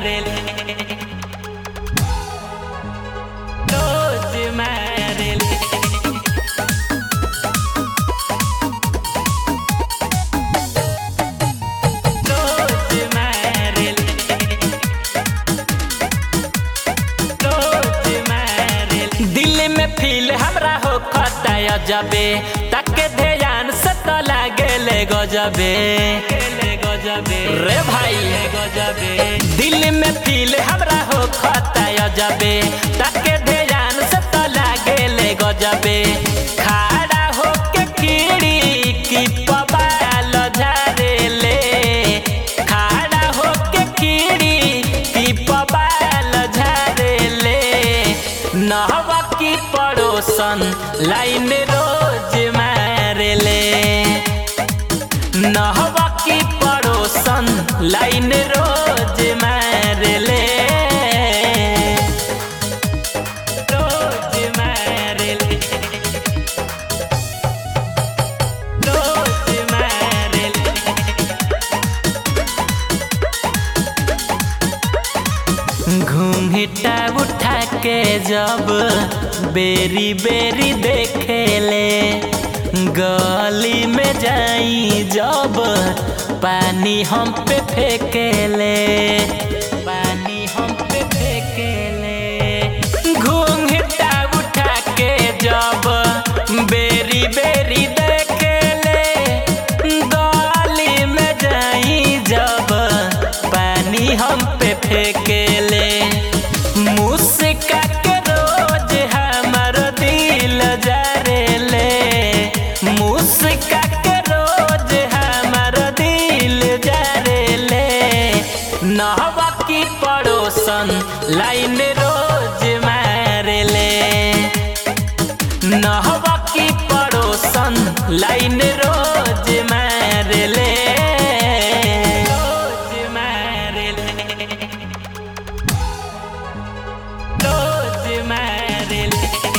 मारेले रोज मारेले रोज मारेले रोज मारेले दिल में फील हमरा हो खताया जबे ताके ध्यान से तो लागेले गजबे गजबे रे भाई गजबे दिल में फील हमरा हो खताया जबे ताके ध्यान से तो लागेले गजबे खड़ा होके कीड़ी की पबाल झारेले खड़ा होके कीड़ी की पबाल झारेले नहवा की पड़ोसन लाइन रोज मारेले नहवा की पड़ोसन लाइन रोज मारेले रोज मारेले रोज मारेले घूंघटा उठा के जब बेरी बेरी देखेले गली में जाई जब पानी हम पे फेंकेले पानी हम पे फेंकेले घूंघटा उठा के जब बेरी बेरी देखेले गली में जाई जब पानी हम पे फेंकेले मुस्का के रोज हमर दिल जरेले मुस्का के रोज हमर दिल जरेले नहवा की पड़ोसन लाइन रोज मारेले नहवा की पड़ोसन लाइन रोज मारेले रोज मारेले रोज मारेले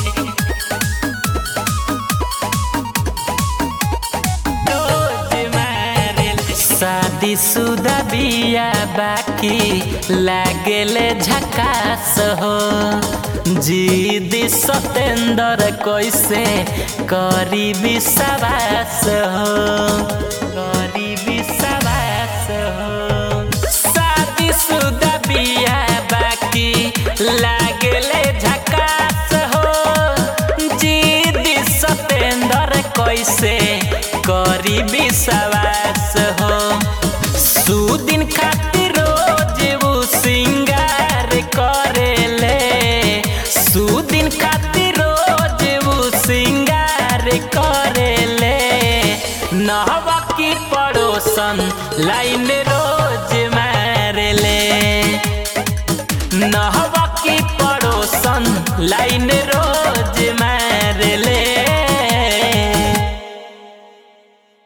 रोज मारेले शादी शुदा बिया बाकी लागेले झकास हो जीदी सतेंद्र कैसे करी विश्वास हो करी विश्वास हो शादी शुदा बिया बाकी लागेले झकास हो जीदी सतेंद्र कैसे करी विश्वास हो सुदिन खातिर रोज वो सिंगार करेले सुदिन खातिर रोज वो सिंगार करेले नहवा की पड़ोसन लाइन रोज मारेले नहवा की पड़ोसन लाइन